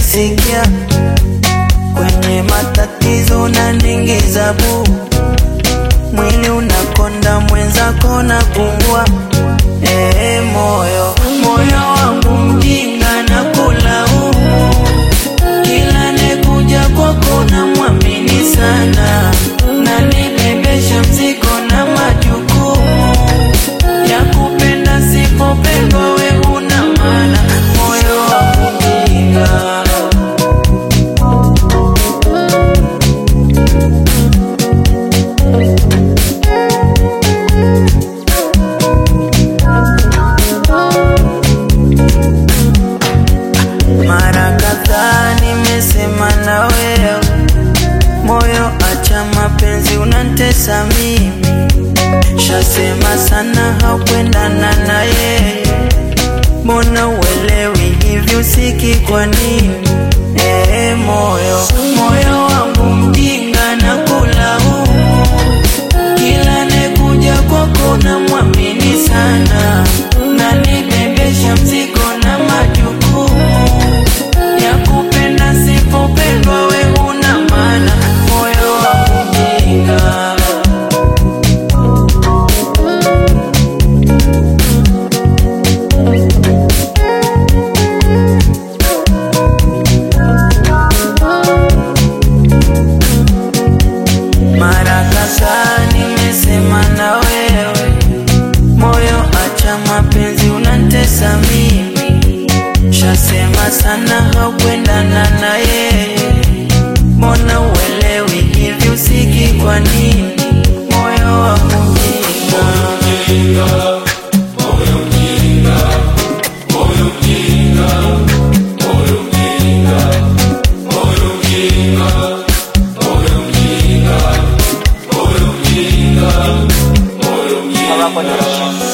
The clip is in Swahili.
sikia kwenye matatizo unaningiza buu mwili unakonda mwenzako na pungua ee moyo moyo wangu mjinga na kulaumu kila nekuja kwako na mwamini sana na nibebesha mzigo na majukumu ya kupenda sipopendwa we una maana moyo wangu mjinga mara kadhaa nimesema na wewe moyo acha mapenzi unantesa mimi shasema sana haukwendana na yeye mbona uelewi hivi usiki kwa nini ee moyo moyo wangu mjinga na kulaumu kila nekuja kwako na mwamini sana na nibebesha mzigo na majukumu ya kupenda sipopendwa we una maana moyo wangu mjinga mara kadhaa nimesema na wewe moyo acha mapenzi unantesa mimi shasema sana haukwendana na yeye mbona uelewi hivi usiki kwa nini moyo wangu mjinga Morocco Nation.